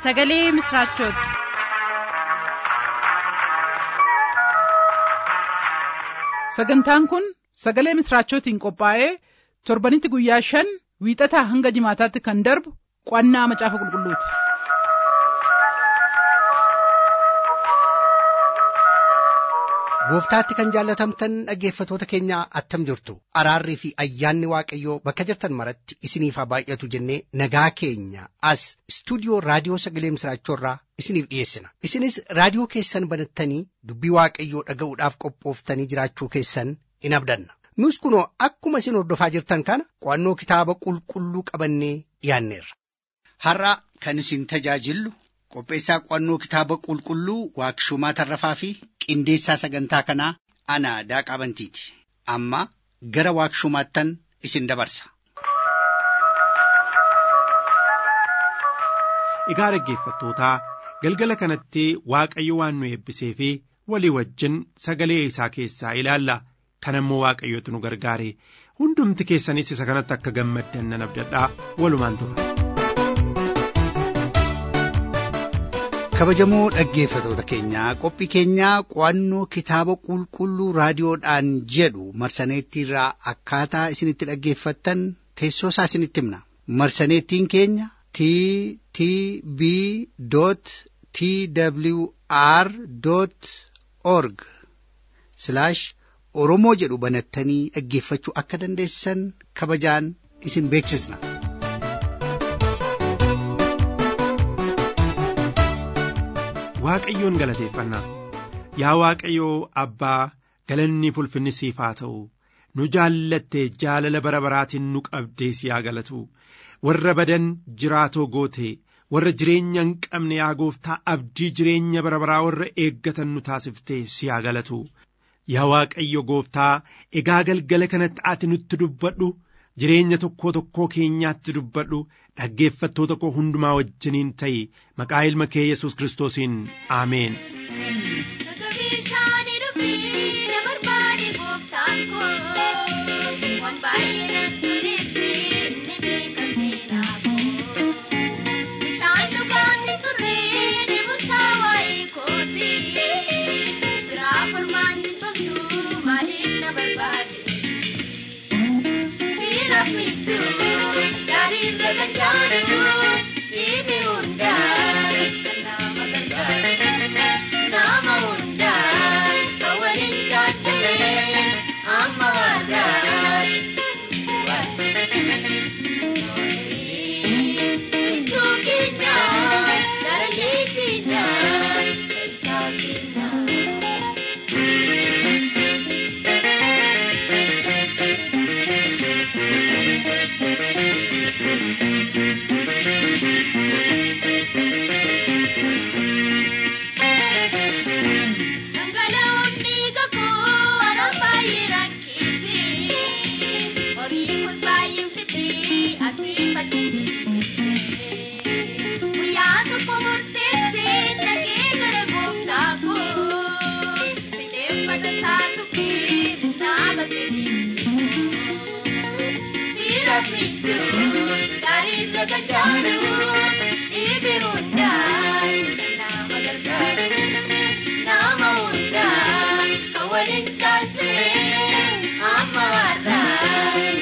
sagalee misiraachooti. sagantaan kun sagalee misiraachootiin qophaa'ee torbanitti guyyaa shan wiixataa hanga jimaataatti kan darbu qo'annaa macaafa qulqulluuti. gooftaatti kan jaallatamtan dhaggeeffatoota keenya attam jirtu araarrii fi ayyaanni waaqayyoo bakka jirtan maratti isiniif haa baay'atu jennee nagaa keenya as istuudiyoo raadiyoo sagalee misiraachoorraa isiniif dhiyeessina isinis raadiyoo keessan banattanii dubbii waaqayyoo dhaga'uudhaaf qophooftanii jiraachuu keessan in abdanna nus kunoo akkuma isin hordofaa jirtan kana qo'annoo kitaaba qulqulluu qabannee dhiyaanneerra. har'a kan isin tajaajillu qopheessaa qo'annoo kitaaba qulqulluu waaqshumaa tarrafaa fi qindeessaa sagantaa kanaa ana daaqaa bantiiti amma gara waaqshumaattan isin dabarsa. Egaa dhaggeeffattootaa galgala kanatti Waaqayyo waan nu eebbisee fi walii wajjin sagalee isaa keessaa ilaalla. Kan immoo Waaqayyootu nu gargaare hundumti keessanis isa kanatti akka gammaddan nan abdadhaa walumaan tura. kabajamoo dhaggeeffatoota keenyaa qophii keenyaa qo'annoo kitaaba qulqulluu raadiyoodhaan jedhu marsaneettiirraa akkaataa isinitti dhaggeeffattan teessoo isaa isinitti himna marsaneettiin keenya t t b t w r org oromoo jedhu banattanii dhaggeeffachuu akka dandeessan kabajaan isin beeksisna. Waaqayyoon galateeffanna yaa Waaqayyoo abbaa galanni fulfinni siif haa ta'u nu jaallatte jaalala bara baraatiin nu qabdee si haa galatu warra badan jiraatoo goote warra jireenya hin qabne yaa gooftaa abdii jireenya bara baraa warra eeggatan nu taasiftee si haa galatu yaa Waaqayyo gooftaa egaa galgala kanatti ati nutti dubbadhu jireenya tokkoo tokkoo keenyaatti dubbadhu dhaggeeffattoota koo hundumaa wajjiniin ta'i maqaa ilma kee yesus kiristoosiin aameen. Mitu, dari reganjana, ini undang, nama gantar, nama undang, kawalin jatuh, amaran. Cukinya, dari kita, dari reganjana, ibi undang, nama gantar, nama undang, kawalin jatuh, amaran.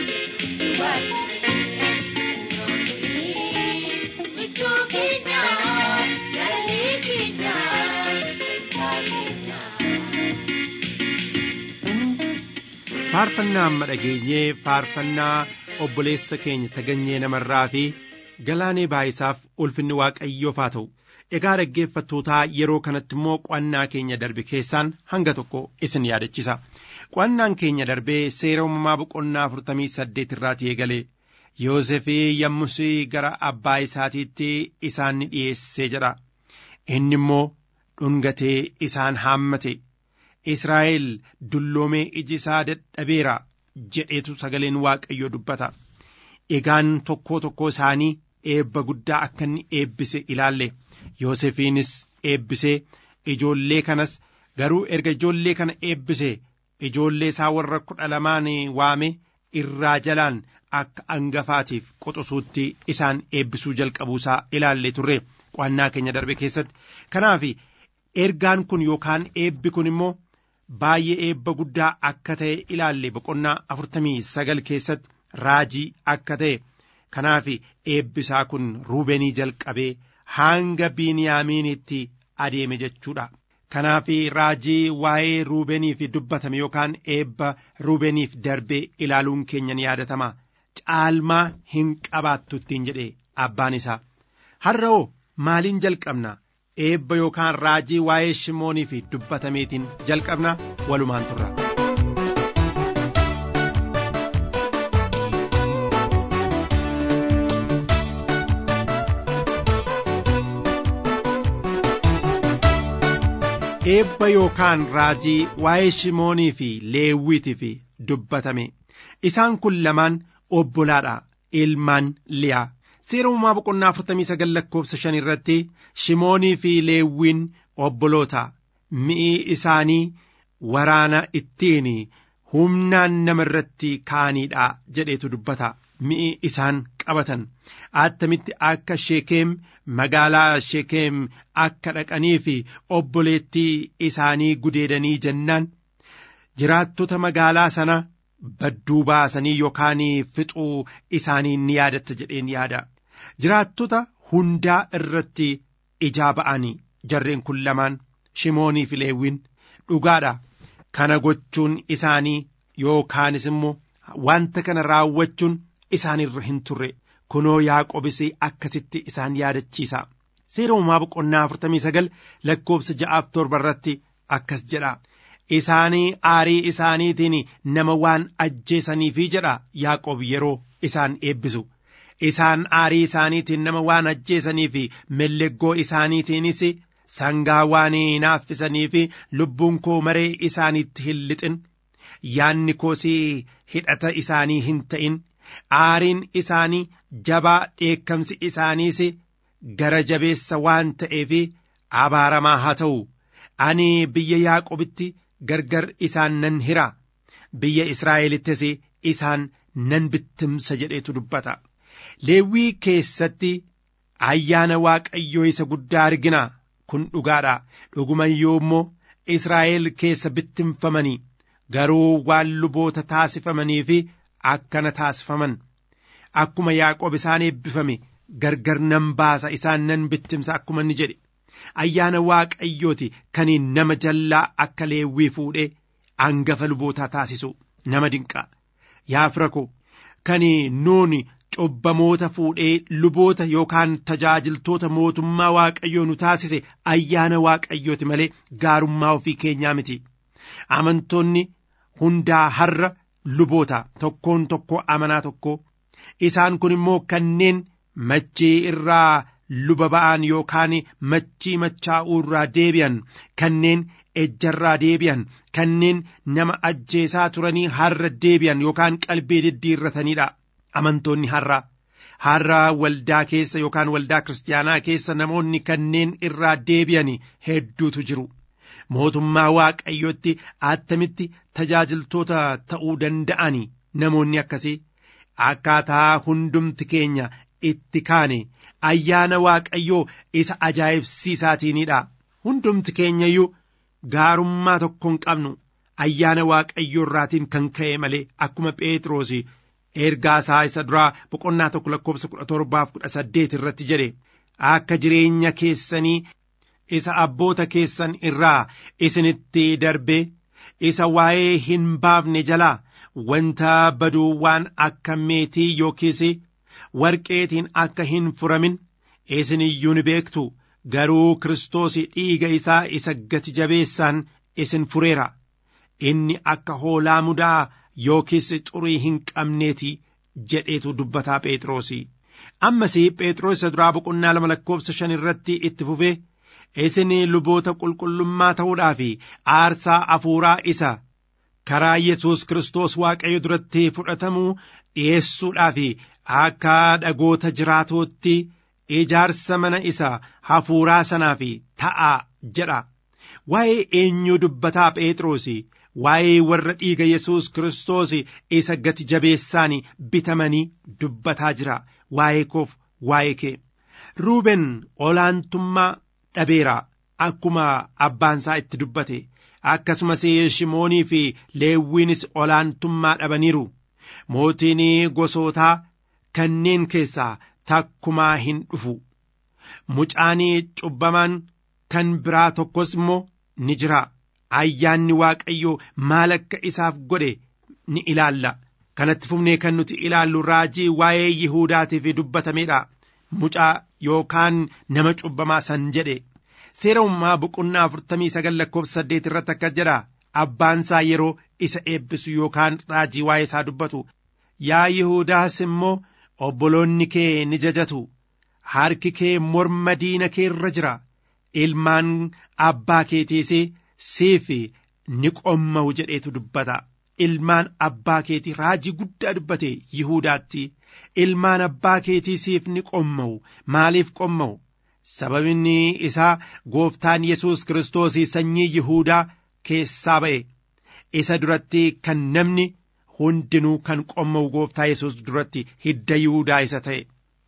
faarfannaa amma dhageenyee faarfannaa obboleessa keenya taganyee namarraa fi galaanee baayisaaf ulfinni waaqayyoof haa ta'u egaa dhaggeeffattootaa yeroo kanatti immoo qo'annaa keenya darbe keessaan hanga tokko isin yaadachisa qo'annaan keenya darbee seera uumamaa boqonnaa afurtamii saddeet irraatii eegalee yoosefii yommusii gara abbaa isaatiitti isaan ni dhiyeessee jedha inni immoo dhungatee isaan haammate israa'el dulloomee iji isaa dadhabeera jedheetu sagaleen waaqayyoo dubbata egaan tokkoo tokkoo isaanii eebba guddaa akka inni eebbise ilaalle yoosefiinis eebbisee ijoollee kanas garuu erga ijoollee kana eebbise ijoollee isaa warra kudha lamaan waame irraa jalaan akka angafaatiif qoxosuutti isaan eebbisuu jalqabuusaa ilaallee turre qo'annaa keenya darbe keessatti kanaaf ergaan kun yookaan eebbi kun immoo baay'ee eebba guddaa akka ta'e ilaalle boqonnaa afurtamii sagal keessatti raajii akka ta'e kanaaf eebbisaa kun ruubenii jalqabee hanga biiniyaamiinitti adeeme jechuudha. kanaaf raajii waa'ee ruubeniif dubbatame yookaan eebba ruubeniif darbee ilaaluun keenya ni yaadatama caalmaa hin qabaattu ittiin jedhe abbaan isaa har'oo maaliin jalqabna eebba yookaan raajii waa'ee shimooniif dubbatameetiin jalqabna walumaan turra. eebba yookaan raajii waa'ee shimoonii fi leewwiitiif dubbatame isaan kun lamaan obbolaadha ilmaan liyaa seera uumaa boqonnaa afurtamii sagal lakkoofsa shan irratti shimoonii fi leewwiin obboloota mi'i isaanii waraana ittiin humnaan nama irratti ka'aniidha jedheetu dubbata mi'i isaan qabatan attamitti akka sheekeem magaalaa sheekeem akka dhaqanii fi obboleettii isaanii gudeedanii jennaan jiraattota magaalaa sana badduu baasanii yookaan fixuu isaanii ni yaadatta jedheen yaada jiraattota hundaa irratti ijaa ba'anii jarreen kun lamaan shimoonii fi leewwiin dhugaadha kana gochuun isaanii yookaanis immoo wanta kana raawwachuun isaanirra hin turre kunoo yaaqobis akkasitti isaan yaadachiisa seera uumaa boqonnaa afurtamii sagal lakkoofsa ja'aaf torba irratti akkas jedha isaanii aarii isaaniitiin nama waan ajjeesaniifi jedha yaaqob yeroo isaan eebbisu isaan aarii isaaniitiin nama waan ajjeesaniifi melleggoo isaaniitiinis sangaa waan naaffisaniifi lubbuun koo maree isaaniitti hin lixin yaanni koosii hidhata isaanii hin ta'in aariin isaanii jabaa dheekkamsi isaaniis gara jabeessa waan ta'eef abaaramaa haa ta'u ani biyya yaaqobitti gargar isaan nan hira biyya israa'elittis isaan nan bittimsa jedheetu dubbata leewwii keessatti ayyaana waaqayyoo isa guddaa argina kun dhugaadha dhugumayyuu immoo israa'el keessa bittimfamanii garuu waan luboota taasifamanii fi akkana taasifaman akkuma yaaqoob isaan eebbifame gargar nan baasa isaan nan bittimsa akkuma inni jedhe ayyaana waaqayyooti kan nama jallaa akka leewwii fuudhee angafa lubootaa taasisu nama dinqaa yaa fira ko kan nuuni cubbamoota fuudhee luboota yookaan tajaajiltoota mootummaa waaqayyoo nu taasise ayyaana waaqayyooti malee gaarummaa ofii keenyaa miti amantoonni hundaa har'a luboota tokkoon tokko amanaa tokko isaan kun immoo kanneen machii irraa luba ba'an yookaan machii machaa'uu irraa deebi'an kanneen ejjarraa deebi'an kanneen nama ajjeesaa turanii har'a deebi'an yookaan qalbii diddiirrataniidha amantoonni har'a har'a waldaa keessa yookaan waldaa kiristaanaa keessa namoonni kanneen irraa deebi'an hedduutu jiru. mootummaa waaqayyootti attamitti tajaajiltoota ta'uu danda'ani namoonni akkasii akkaataa hundumti keenya itti kaane ayyaana waaqayyoo isa ajaa'ibsiisaatiinidha hundumti keenya iyyuu gaarummaa tokko hin qabnu ayyaana waaqayyoo irraatiin kan ka'e malee akkuma phexros ergaa isaa isa duraa boqonnaa tokko lakkoofsa kudha torbaaf kudha saddeet irratti jedhe akka jireenya keessanii isa abboota keessan irraa isinitti darbe isa waa'ee hin baafne jalaa wanta baduu waan akka meetii yookiis warqeetiin akka hin furamin isin iyyuu ni beektu garuu kiristoos dhiiga isaa isa gati jabeessaan isin fureera inni akka hoolaa mudaa yookiis xurii hin qabneeti jedheetu dubbataa phexros ammas phexros isa duraa boqonnaa lama lakkoofsa shan irratti itti fufee isin luboota qulqullummaa ta'uudhaa fi aarsaa afuuraa isa karaa yesus kiristoos waaqayyo duratti fudhatamuu dhi'eessuudhaa fi akka dhagoota jiraatootti ijaarsa mana isa hafuuraa sanaa fi ta'aa jedha waa'ee eenyuu dubbataa phexros waa'ee warra dhiiga Yesuus Kiristoos isa gati jabeessaan bitamanii dubbataa jira waa'ee koof waa'ee kee. Ruuben olaantummaa dhabeera akkuma abbaansaa itti dubbate akkasumas Shimoonii fi Leewwiinis olaantummaa dhabaniiru. Mootiin gosootaa kanneen keessaa takkumaa hin dhufu. Mucaanii cubbamaan kan biraa tokkos immoo ni jira. Ayyaanni Waaqayyoo maal akka isaaf godhe ni ilaalla. Kanatti fufnee kan nuti ilaallu raajii waa'ee Yihuudaatiif dubbatameedha. Mucaa yookaan nama cubbamaa san jedhe. Seera uumamaa boqonnaa afurtamii sagal lakkoofsa saddeet irratti akka jedha. Abbaansaa yeroo isa eebbisu yookaan raajii waa'ee isaa dubbatu. Yaa Yihuudaas immoo obboloonni kee ni jajatu. Harki kee morma diina kee irra jira. Ilmaan abbaa keetiis siif ni qomma'u jedheetu dubbata. Ilmaan abbaa keetii raajii guddaa dubbate Yihuudaatti. Ilmaan abbaa keetii siif ni qomma'u. Maaliif qomma'u? Sababni isaa gooftaan Yesuus Kiristoos sanyii Yihuudaa keessaa ba'e. Isa duratti kan namni hundinuu kan qomma'u gooftaa Yesuus duratti hidda Yihuudaa isa ta'e.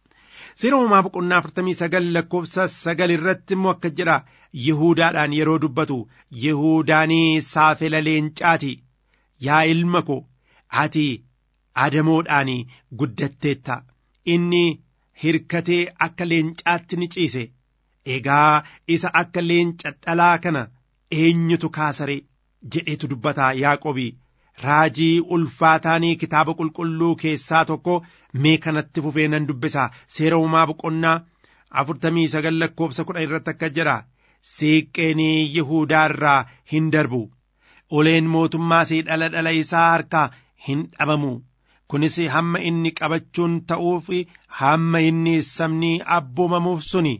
Seera uumamaa boqonnaa afurtamii sagal lakkoofsa sagal irratti immoo akka jedha Yihuudaadhaan yeroo dubbatu Yihuudaanii saafela leencaati. Yaa ilma ko ati adamoodhaan guddatteetta. Inni hirkatee akka leencaatti ni ciise. Egaa isa akka leenca dhalaa kana eenyutu kaasare jedhetu dubbata Yaaqobii. raajii ulfaataanii kitaaba qulqulluu keessaa tokko mee kanatti fufee nan dubbisa seera uumaa boqonnaa afurtamii sagal lakkoofsa kudha irratti akka jedha siiqqeenii yihuudaa irraa hin darbu uleen mootummaas dhala dhala isaa harkaa hin dhabamu kunis hamma inni qabachuun ta'uuf hamma inni sabni abboomamuuf suni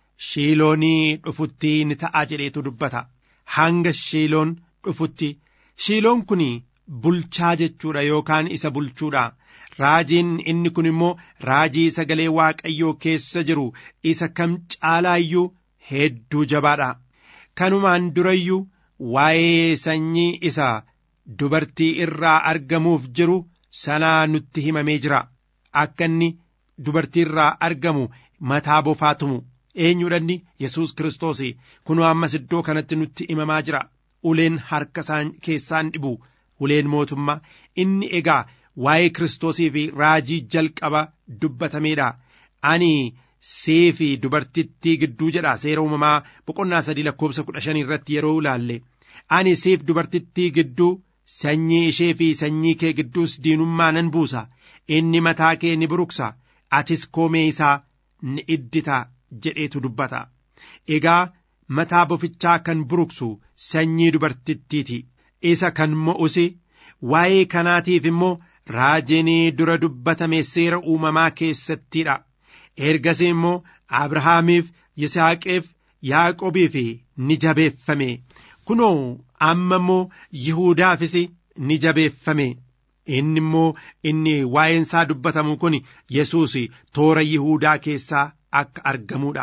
shiiloonii dhufutti ni ta'a jedheetu dubbata hanga shiiloon dhufutti shiiloon kun bulchaa jechuudha yookaan isa bulchuudha raajiin inni kun immoo raajii sagalee waaqayyoo keessa jiru isa kam caalaayyuu hedduu jabaadha kanumaan durayyuu waa'ee sanyii isa dubartii irraa argamuuf jiru sanaa nutti himamee jira akka inni dubartii irraa argamu mataa bofaa tumu eenyuudhanni yesus kiristoos kunoo ammas iddoo kanatti nutti himamaa jira uleen harka isaan keessaan dhibu uleen mootummaa inni egaa waa'ee kiristoosii fi raajii jalqaba dubbatameedha ani see fi dubartittii gidduu jedha seera uumamaa boqonnaa sadii lakkoofsa kudha shanii irratti yeroo ilaalle ani seef dubartittii gidduu sanyii ishee fi sanyii kee gidduus diinummaa nan buusa inni mataa kee ni buruqsa atis koomee isaa ni iddita jedheetu dubbata egaa mataa bofichaa kan buruqsu sanyii dubartittiiti isa kan mo'usi waa'ee kanaatiif immoo raajiin dura dubbatame seera uumamaa keessattiidha ergasii immoo abrahaamiif yisaaqeef yaaqobiif ni jabeeffame kunoo amma immoo yihuudaafis ni jabeeffame inni immoo inni waa'een isaa dubbatamu kun yesuus toora yihuudaa keessaa akka argamuudha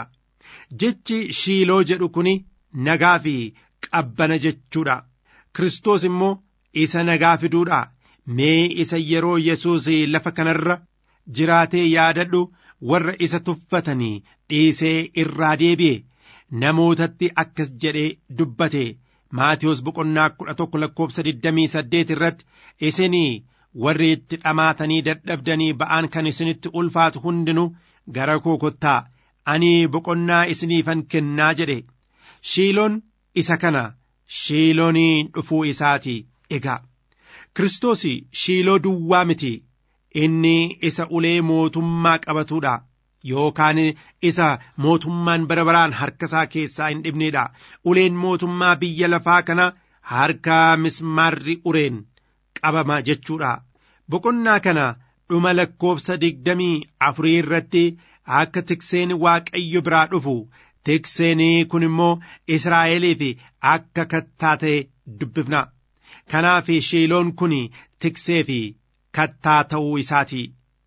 jechi shiiloo jedhu kun nagaa fi qabbana jechuudha Kiristoos immoo isa nagaa fiduudha mee isa yeroo yesuus lafa kanarra jiraatee yaadadhu warra isa tuffatanii dhiisee irraa deebi'e namootatti akkas jedhee dubbate maatiyoos boqonnaa kudha tokko lakkoofsa digdamii saddeet irratti isinii warri itti dhamaatanii dadhabdanii ba'aan kan isinitti ulfaatu hundinuu gara koo kottaa ani boqonnaa isiniifan kennaa jedhe shiiloon isa kana shiiloonii dhufuu isaati egaa Kiristoos shiiloo duwwaa miti inni isa ulee mootummaa qabatuudha yookaan isa mootummaan bara baraan harka isaa keessaa hin dhibneedha uleen mootummaa biyya lafaa kana harka mismaarri ureen qabama jechuudha boqonnaa kana dhuma lakkoofsa digdamii afurii irratti akka tikseen waaqayyo biraa dhufu tikseen kun immoo israa'eliif akka kattaa ta'e dubbifna kanaaf shiiloon kun tiksee fi kattaa ta'uu isaati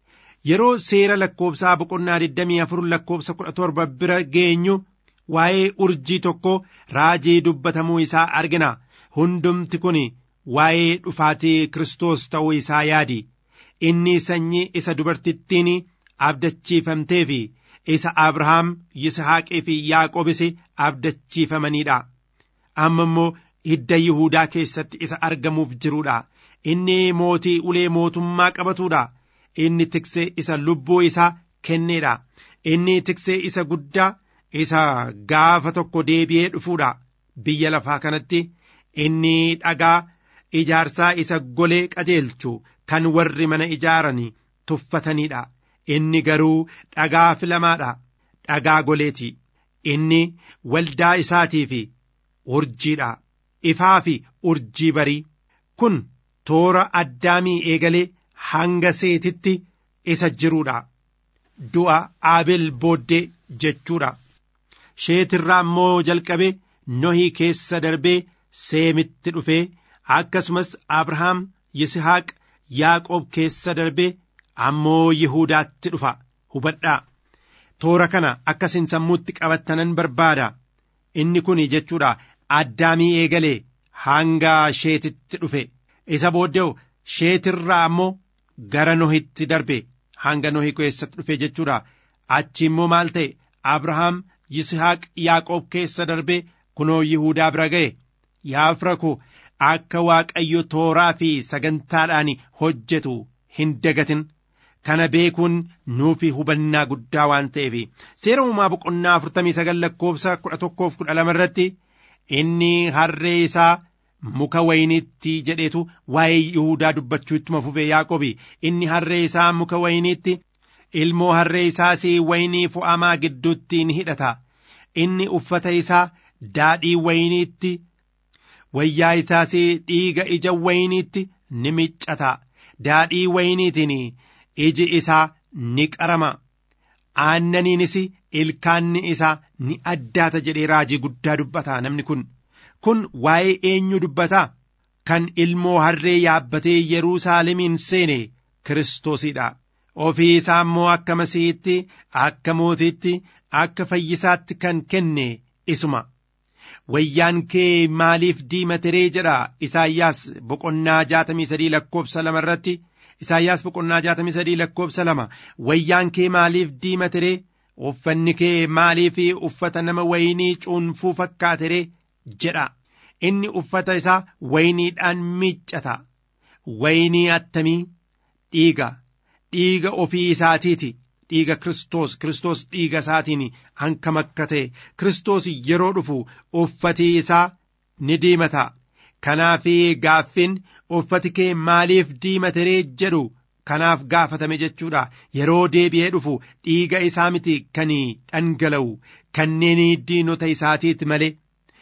yeroo seera lakkoofsaa boqonnaa 24 lakkoofsa 17 bira geenyu waa'ee urjii tokko raajii dubbatamuu isaa argina hundumti kun waa'ee dhufaatii Kiristoos ta'uu isaa yaadi. Inni sanyii isa dubartittiin abdachiifamtee fi isa Abrahaam, Yisahaaqii fi Yaaqobis abdachiifamaniidha. Amma immoo hidda Yihuudaa keessatti isa argamuuf jiruudha. Inni mootii ulee mootummaa qabatuudha. Inni tiksee isa lubbuu isaa kenneedha. Inni tiksee isa guddaa isa gaafa tokko deebi'ee dhufuudha. Biyya lafaa kanatti inni dhagaa ijaarsaa isa golee qajeelchu kan warri mana ijaaran tuffataniidha. Inni garuu dhagaa filamaadha. Dhagaa goleeti. Inni waldaa isaatii fi urjiidha. Ifaa fi urjii barii. Kun toora addaamii eegalee hanga seetitti isa jiruudha. Du'a Aabel booddee jechuudha. Sheetirraa immoo jalqabee Nohii keessa darbee Seemitti dhufee akkasumas Abrahaam, Yisihaaq, Yaaqoob keessa darbee ammoo Yihuudaatti dhufa. Hubadhaa. Toora kana akkasin sammuutti qabattanan barbaada. Inni kun jechuudha addaamii eegalee hanga sheetitti dhufe. Isa booddee sheetirraa ammoo gara Nohitti darbe hanga Nohi keessatti dhufe jechuudha. Achi immoo maal ta'e Abrahaam, Yisihaaq, Yaaqoob keessa darbee kunoo Yihuudaa bira ga'e. Yaa fira koo akka Waaqayyo tooraa fi sagantaadhaan hojjetu hin dagatin. Kana beekuun nuufi hubannaa guddaa waan ta'eef seera uumaa boqonnaa afurtamii sagal lakkoofsa kudha tokkoof kudha lama irratti inni harree isaa muka wayiniitti jedheetu waa'ee Yihuudaa dubbachuu ittuma fufee Yaaqobi inni harree isaa muka wayiniitti ilmoo harree isaas wayinii fo'amaa gidduutti ni hidhata inni uffata isaa daadhii wayiniitti wayyaa isaas dhiiga ija wayiniitti ni miccata daadhii wayiniitiin iji isaa ni qarama aannaniinis ilkaanni isaa ni addaata jedhee raajii guddaa dubbata namni kun kun waa'ee eenyu dubbata kan ilmoo harree yaabbatee Yerusaalemiin seene Kiristoosiidha. Ofii isaa immoo akka masiihitti, akka mootiitti, akka fayyisaatti kan kenne isuma. Wayyaan kee maaliif diimateree jedha Isaayyaas boqonnaa jaatamii sadii lakkoofsa lama irratti. Isaayyaas boqonnaa jaatamii sadii lakkoofsa lama. Wayyaan kee maaliif diimateree? Uffanni kee maaliif uffata nama waynii cuunfuu fakkaateree? jedha. Inni uffata isaa wayniidhaan miiccata. Waynii attamii dhiiga. Dhiiga ofii isaatiiti. Dhiiga Kiristoos. Kiristoos dhiiga isaatiin hankam akka ta'e. Kiristoos yeroo dhufu uffatii isaa ni diimata. Kanaaf gaaffiin uffati kee maaliif diimateree jedhu kanaaf gaafatame jechuudha. Yeroo deebi'ee dhufu dhiiga isaa miti kan dhangala'u kanneen diinota isaatiiti malee.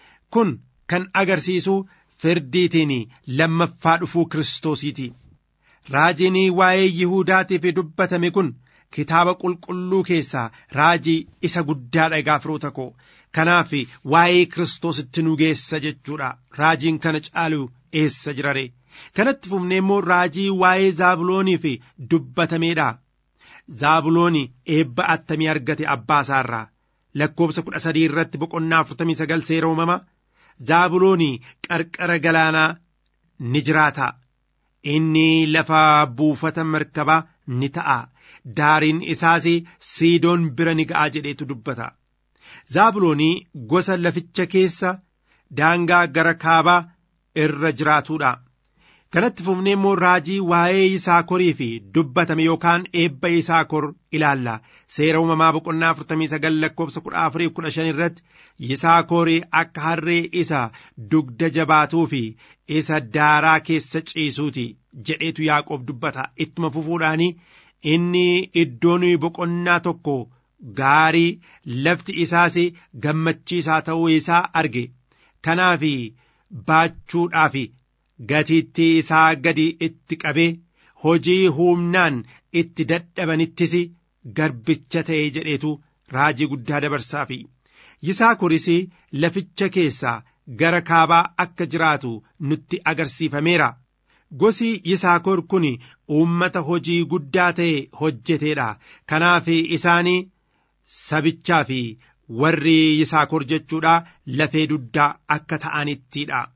Kun kan agarsiisu firdiitiin lammaffaa dhufuu Kiristoosiiti. Raajiin waa'ee Yihuudaatiif dubbatame kun kitaaba qulqulluu keessaa raajii isa guddaa dhagaa firoota koo. Kanaaf waa'ee Kiristoositti nu geessa jechuudha. Raajiin kana caalu eessa jirare? Kanatti fufnee immoo raajii waa'ee Zaabulooniif dubbatameedha. Zaabulooni eebba attamii argate abbaa isaarraa. Lakkoobsa kudha sadii irratti boqonnaa afurtamii sagal seera uumama. Zaabulooni qarqara galaanaa ni jiraata. Inni lafa buufata markabaa ni ta'a. Daariin isaas siidoon bira ni ga'a jedheetu dubbata. Zaabuloonii gosa laficha keessa daangaa gara kaabaa irra jiraatudha. Kanatti fufnee immoo raajii waa'ee Yisaakorii fi dubbatame yookaan eebba Yisaakor ilaalla. Seera uumamaa boqonnaa afurtamii sagal lakkoofsa kudha afurii kudha shan irratti Yisaakorii akka harree isa dugda jabaatuu fi isa daaraa keessa ciisuuti jedheetu Yaaqoob dubbata. Ittuma fufuudhaanii inni iddoon boqonnaa tokko gaarii lafti isaas gammachiisaa ta'uu isaa arge. Kanaaf baachuudhaaf gatiittii isaa gadi itti qabee hojii humnaan itti dadhabanittis garbicha ta'e jedheetu raajii guddaa dabarsaafi. Yisaakoris laficha keessaa gara kaabaa akka jiraatu nutti agarsiifameera. Gosi Yisaakor kun uummata hojii guddaa ta'e hojjeteedha. Kanaaf isaanii sabichaa fi warri Yisaakor jechuudha lafee duddaa akka ta'anittidha.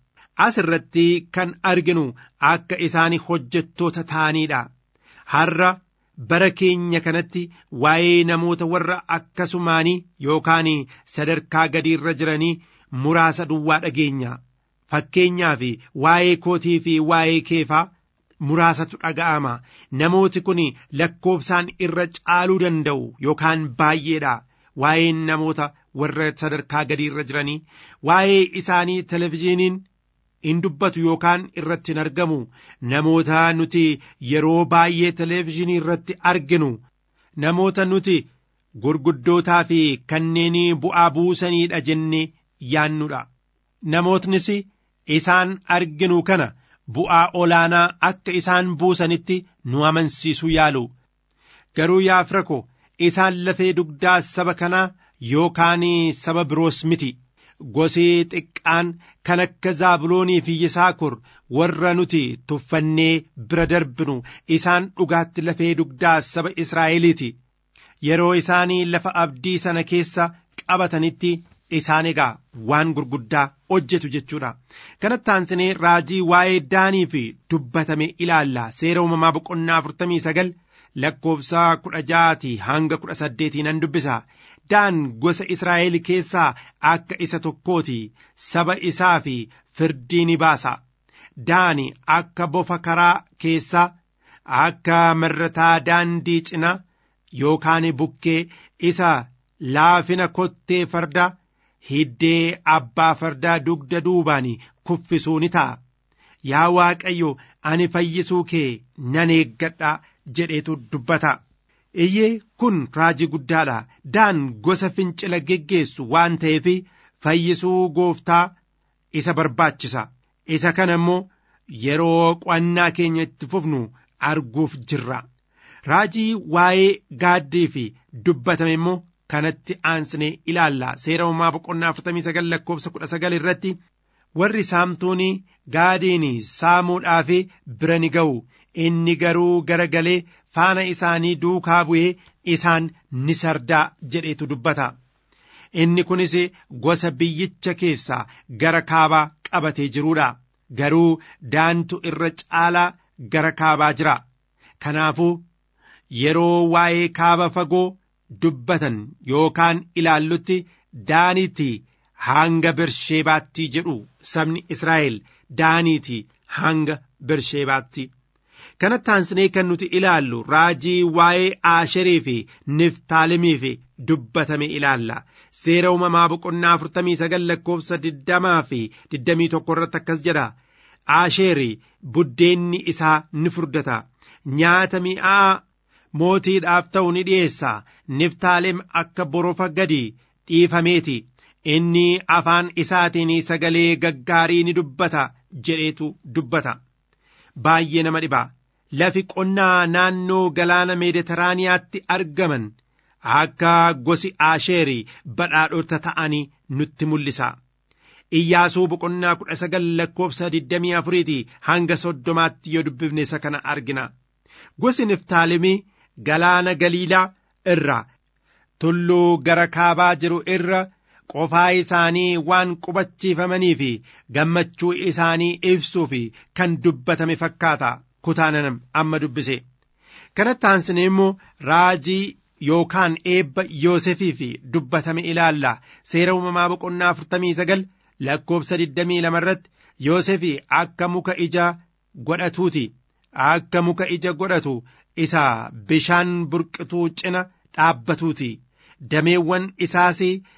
as irratti kan arginu akka isaan hojjettoota ta'aniidha har'a bara keenya kanatti waa'ee namoota warra akkasumaanii yookaan sadarkaa gadiirra jiranii muraasa duwwaa dhageenya fakkeenyaaf waa'ee kootii fi waa'ee keefaa muraasatu dhaga'ama namooti kun lakkoofsaan irra caaluu danda'u yookaan baay'eedha waa'een namoota warra sadarkaa gadiirra jiranii waa'ee isaanii televizhiiniin in dubbatu yookaan irratti hin argamu namoota nuti yeroo baay'ee televizhiinii irratti arginu namoota nuti gurguddootaa fi kanneen bu'aa buusaniidha jennee yaannudha namootnis isaan arginu kana bu'aa olaanaa akka isaan buusanitti nu amansiisuu yaalu garuu yaa fira ko isaan lafee dugdaa saba kanaa yookaan saba biroos miti gosi xiqqaan kan akka zaabuloonii fi yisaakur warra nuti tuffannee bira darbinu isaan dhugaatti lafee dugdaa saba israa'eliiti yeroo isaanii lafa abdii sana keessa qabatanitti isaan egaa waan gurguddaa hojjetu jechuudha kanatti aansinee raajii waa'ee daanii fi dubbatame ilaalla seera uumamaa boqonnaa afurtamii sagal lakkoofsa kudha ja'aatii hanga kudha saddeetii nan dubbisa daan gosa israa'el keessaa akka isa tokkooti saba isaa fi firdii ni baasa daani akka bofa karaa keessaa akka marrataa daandii cina yookaan bukkee isa laafina kottee farda hiddee abbaa fardaa dugda duubaan kuffisuu ni ta'a yaa waaqayyo ani fayyisuu kee nan eeggadha jedheetu dubbata iyyee kun raajii guddaadha daan gosa fincila geggeessu waan ta'eef fayyisuu gooftaa isa barbaachisa isa kana immoo yeroo qo'annaa keenya itti fufnu arguuf jirra raajii waa'ee gaaddii fi dubbatame immoo kanatti aansine ilaalla seera uumaa boqonnaa afurtamii sagal lakkoofsa kudha sagal irratti warri saamtuun gaadiin saamuudhaaf bira ni ga'u inni garuu garagalee faana isaanii duukaa bu'ee isaan ni sardaa jedheetu dubbata inni kunis gosa biyyicha keessaa gara kaabaa qabatee jiruudha garuu daantu irra caalaa gara kaabaa jira kanaafuu yeroo waa'ee kaaba fagoo dubbatan yookaan ilaallutti daaniitti hanga bersheebaatti jedhu sabni israa'el daaniiti hanga bersheebaatti kanatti aansinee kan nuti ilaallu raajii waa'ee aasherii fi niftaalimii fi dubbatame ilaalla seera uumamaa boqonnaa afurtamii sagal lakkoofsa digdamaa fi digdamii tokko irratti akkas jedha aasheeri buddeenni isaa ni furdata nyaata mi'aa mootiidhaaf ta'u ni dhi'eessa niftaalem akka borofa gadi dhiifameeti inni afaan isaatiin sagalee gaggaarii ni dubbata jedheetu dubbata baay'ee nama dhiba lafi qonnaa naannoo galaana meediteraaniyaatti argaman akka gosi aasheeri badhaadhota ta'anii nutti mul'isa iyyaasuu boqonnaa kudha sagal lakkoofsa digdamii afuriiti hanga soddomaatti yoo dubbifne isa kana argina gosi niftaalemii galaana galiilaa irra tulluu gara kaabaa jiru irra qofaa isaanii waan qubachiifamanii fi gammachuu isaanii ibsuu fi kan dubbatame fakkaata kutaanaan amma dubbise kanatti aansine immoo raajii yookaan eebba yoosefii fi dubbatame ilaalla seera uumamaa boqonnaa afurtamii sagal lakkoofsa digdamii lama irratti yoosefii akka muka ija godhatuuti akka muka ija godhatu isa bishaan burqituu cina dhaabbatuuti dameewwan isaas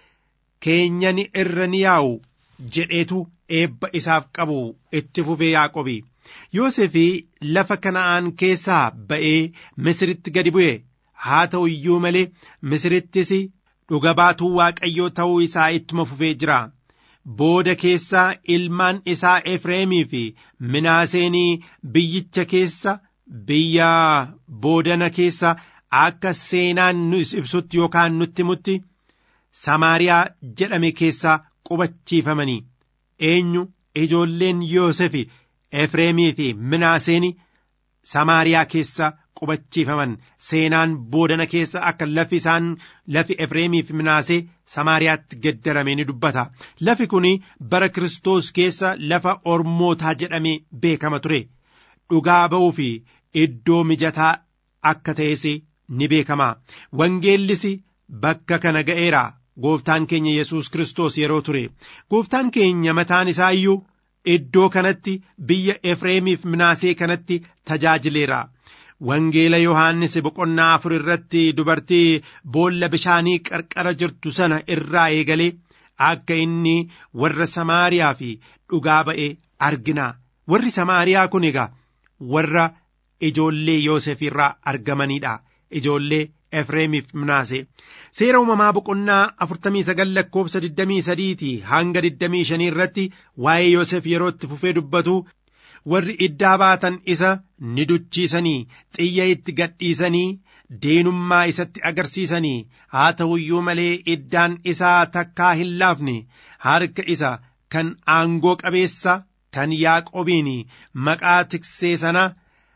keenyan irra ni yaa'u jedheetu eebba isaaf qabu itti fufee yaaqobi yoosefii lafa kana'aan keessaa ba'ee misiritti gadi bu'e haa ta'u iyyuu malee misirittis dhuga baatuu waaqayyoo ta'uu isaa ittuma fufee jira booda keessaa ilmaan isaa efreemii fi minaaseenii biyyicha keessa biyya boodana keessa akka seenaan nu ibsutti yookaan nutti himutti samaariyaa jedhame keessaa qubachiifamanii eenyu ijoolleen yoosefi efreemii fi minaaseeni samaariyaa keessa qubachiifaman seenaan boodana keessa akka lafi isaan lafi efreemiif minaasee samaariyaatti geddarame ni dubbata lafi kun bara kiristoos keessa lafa ormootaa jedhamee beekama ture dhugaa ba'uu fi iddoo mijataa akka ta'es ni beekama wangeellis bakka kana ga'eera gooftaan keenya yesus kiristoos yeroo ture gooftaan keenya mataan isaa iyyuu iddoo kanatti biyya efreemiif minaasee kanatti tajaajileera wangeela yohaannis boqonnaa afur irratti dubartii boolla bishaanii qarqara jirtu sana irraa eegalee akka inni warra samaariyaa fi dhugaa ba'e argina warri samaariyaa kun egaa warra ijoollee yoosef irraa argamanidha ijoollee efreemiif minaase seera uumamaa boqonnaa afurtamii sagal lakkoobsa digdamii sadiiti hanga digdamii shanii irratti waa'ee yoosef yeroo itti fufee dubbatu warri iddaa baatan isa ni duchiisanii xiyya itti gadhiisanii deenummaa isatti agarsiisanii haa ta'u iyyuu malee iddaan isaa takkaa hin laafne harka isa kan aangoo qabeessa kan yaaqobiin maqaa tiksee sana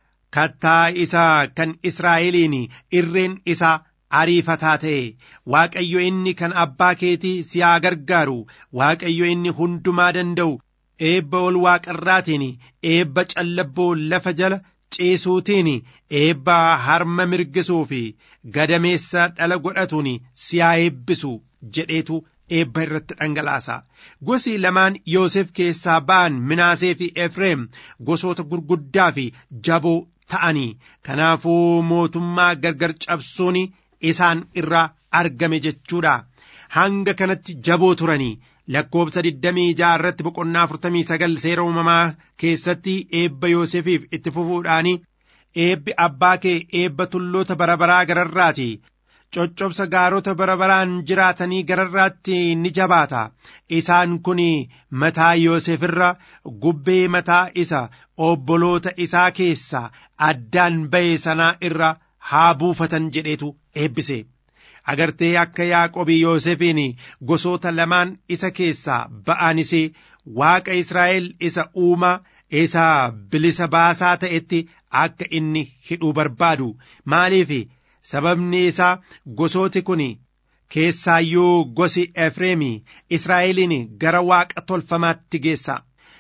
kattaa isaa kan israa'eliin irreen isaa ariifataa ta'e waaqayyo inni kan abbaa keetii si haa gargaaru waaqayyo inni hundumaa danda'u eebba ol waaqarraatiin eebba callabboo lafa jala ciisuutiin eebba harma mirgisuu fi gadameessa dhala godhatuun si haa eebbisu jedheetu eebba irratti dhangalaasa gosi lamaan yoosef keessaa ba'an minaasee fi efreem gosoota gurguddaa fi jaboo ta'anii kanaafuu mootummaa gargar cabsuun isaan irraa argame jechuudha hanga kanatti jaboo turanii lakkoobsa digdamii ja'a irratti boqonnaa afurtamii sagal seera uumamaa keessatti eebba yoosefiif itti fufuudhaani eebbi abbaa kee eebba tulloota barabaraa gararraati coccobsa gaarota barabaraan jiraatanii gararraatti ni jabaata isaan kun mataa yoosef irra gubbee mataa isa obboloota isaa keessaa addaan ba'e sanaa irra haa buufatan jedheetu eebbise agartee akka yaaqobii yoosefiin gosoota lamaan isa keessaa ba'anis waaqa israa'el isa uumaa isa bilisa baasaa ta'etti akka inni hidhuu barbaadu maaliif sababni isaa gosooti kun keessaayyuu gosi efreemi israa'eliin gara waaqa tolfamaatti geessa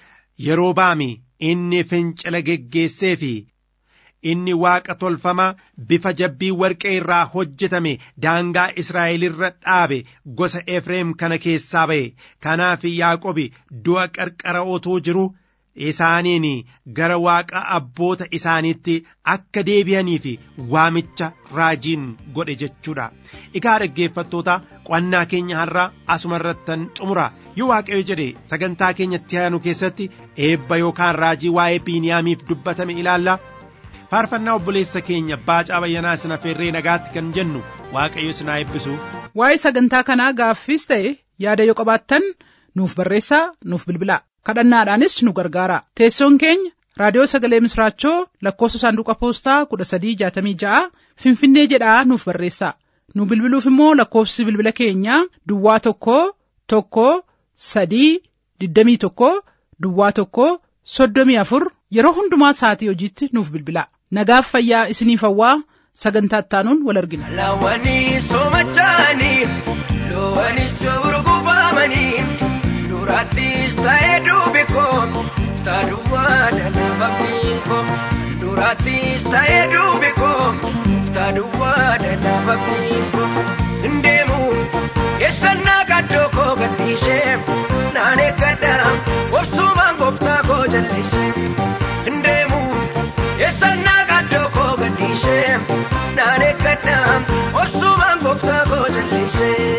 yeroo baami inni fincila geggeessee fi inni waaqa tolfama bifa jabbii warqee irraa hojjetame daangaa israa'el irra dhaabe gosa efreem kana keessaa ba'e kanaaf yaaqobi du'a qarqara otoo jiru isaaniin gara waaqa abboota isaaniitti akka deebi'anii fi waamicha raajiin godhe jechuudha egaa dhaggeeffattoota qo'annaa keenya har'aa asuma irrattan xumura yoo waaqayyo jedhe sagantaa keenyatti aanu keessatti eebba yookaan raajii waa'ee biiniyaamiif dubbatame ilaalla faarfannaa obboleessa keenya baacaa bayyanaa sina feerree nagaatti kan jennu waaqayyo sinaa eebbisu waa'ee sagantaa kanaa gaaffiis ta'e yaada yoo qabaattan nuuf barreessaa nuuf bilbilaa kadhannaadhaanis nu gargaara teessoon keenya raadiyoo sagalee misraachoo lakkoofsa saanduqa poostaa kudha sadii jaatamii ja'a finfinnee jedhaa nuuf barreessaa nu bilbiluuf immoo lakkoofsi bilbila keenyaa duwwaa tokko tokko sadii digdamii tokko duwwaa tokko soddomii afur yeroo hundumaa sa'atii hojiitti nuuf bilbilaa nagaaf fayyaa isiniif hawwaa sagantaa ittaanuun wal argina. Lawwanii soomachanii loowwanis urgufaamanii duraattis ta'ee duubi koo uftaa duwwaa dadhababni koo duraattis ta'ee duubi koo uftaa duwwaa dadhababni koo ndeemu eessannaa gaddoo koo gadhiisee naan eeggadha obsumaan gooftaa koo jallisee ndeemu eessannaa gaddoo koo gadhiisee naan eeggadha obsumaan gooftaa koo jallisee.